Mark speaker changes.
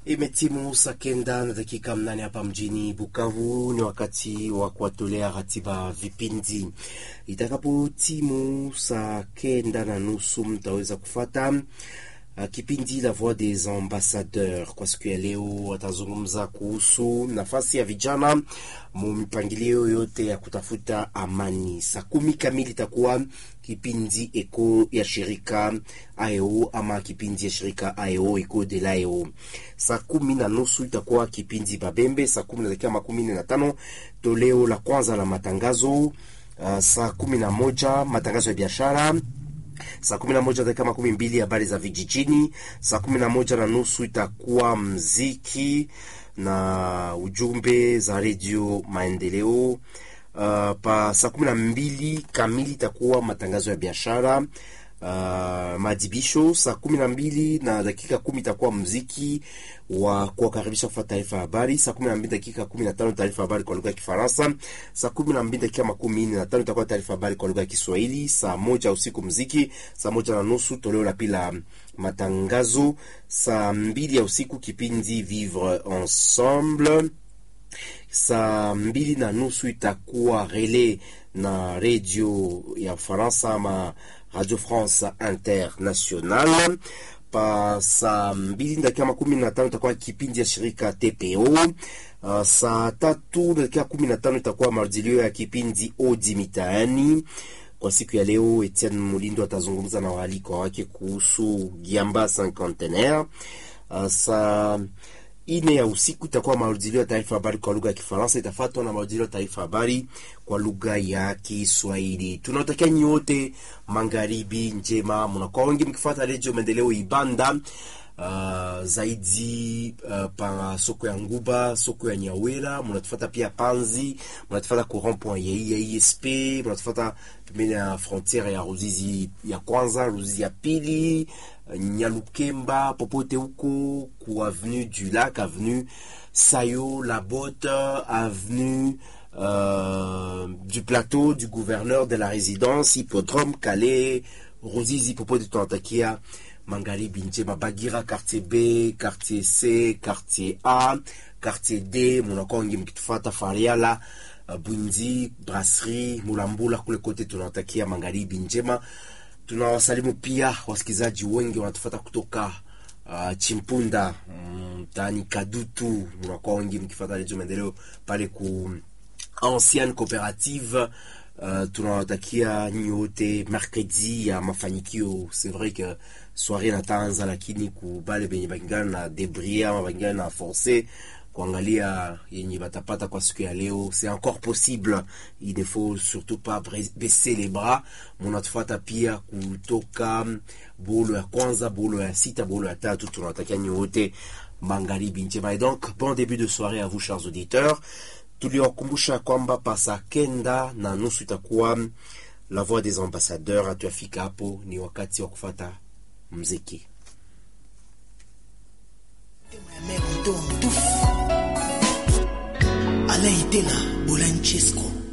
Speaker 1: Imetimu saa kenda na dakika mnane hapa mjini Bukavu. Ni wakati wa kuwatolea ratiba vipindi. Itakapotimu saa kenda na nusu mtaweza kufata uh, kipindi La Voix des Ambassadeurs. Kwa siku ya leo watazungumza kuhusu nafasi ya vijana mu mipangilio yote ya kutafuta amani. Saa kumi kamili itakuwa kipindi eko ya shirika AEO ama kipindi ya shirika AEO eko de l'AEO. Saa kumi na nusu itakuwa kipindi Babembe. Saa kumi na dakika makumi nne na tano toleo la kwanza la matangazo. Uh, saa kumi na moja matangazo ya biashara saa kumi na moja dakika makumi mbili habari za vijijini. Saa kumi na moja na nusu itakuwa mziki na ujumbe za redio Maendeleo. Uh, pa saa kumi na mbili kamili itakuwa matangazo ya biashara uh, maadhibisho. Saa kumi na mbili na dakika kumi itakuwa mziki wa kuwakaribisha kufuata taarifa ya habari. Saa kumi na mbili dakika kumi na tano taarifa ya habari kwa lugha ya Kifaransa. Saa kumi na mbili dakika makumi nne na tano itakuwa taarifa ya habari kwa lugha ya Kiswahili. Saa moja usiku mziki. Saa moja na nusu toleo la pili la matangazo. Saa mbili ya usiku kipindi Vivre Ensemble. Saa mbili na nusu itakuwa rele na redio ya Faransa ama Radio France International. Pa saa mbili dakika makumi na tano itakuwa kipindi ya shirika TPO. Uh, saa tatu dakika kumi na tano itakuwa marudilio ya kipindi Odi Mitaani. Kwa siku ya leo, Etienne Mulindo atazungumza na waalikwa wake kuhusu Giamba Cinquantenaire. Uh, saa ine ya usiku itakuwa marudilio ya taarifa habari kwa lugha ya Kifaransa, itafuatwa na marudilio ya taarifa habari kwa lugha ya Kiswahili. Tunawatakia nyote magharibi njema, mnakuwa wengi mkifuata redio Maendeleo Ibanda. Uh, zaidi uh, pa soko ya Nguba, soko ya Nyawera, mnatufata pia Panzi, mnatufata ku rond point ya ISP, mnatufata pembeni ya frontiere ya Ruzizi ya kwanza, Ruzizi ya pili, Nyalukemba, popote huko ku avenue du Lac, avenue Sayo, La Botte, avenue euh, du plateau du gouverneur de la résidence, hippodrome Calais, Ruzizi, popote tunatakia magharibi njema. Bagira quartier B, quartier C, quartier A, quartier D, munakuwa wengi mkitufata Fariala, uh, Bwinzi, Brasserie, Mulambula kule kote tunawatakia magharibi njema. Tunawasalimu pia wasikilizaji wengi wanatufata kutoka uh, Chimpunda mtaani mm, Kadutu, munakuwa wengi mkifata Redio Maendeleo pale ku ancienne coopérative Uh, tunawatakia nyote mercredi ya mafanikio. C'est vrai que soirée natanza, lakini kubale benye bangana na debris ama bangana na force kuangalia yenye batapata kwa siku ya leo, c'est encore possible. Il ne faut surtout pas baisser les bras. Munatufata pia kutoka bolo ya kwanza, bolo ya sita, bolo ya tatu. Tunawatakia nyote magharibi njema et donc bon début de soirée à vous chers auditeurs tuliwakumbusha kwamba pasa kenda na nusu itakuwa La Voix des Ambassadeurs. Hatuafika hapo, ni wakati wa kufata mziki.
Speaker 2: Alaitela Bolancesco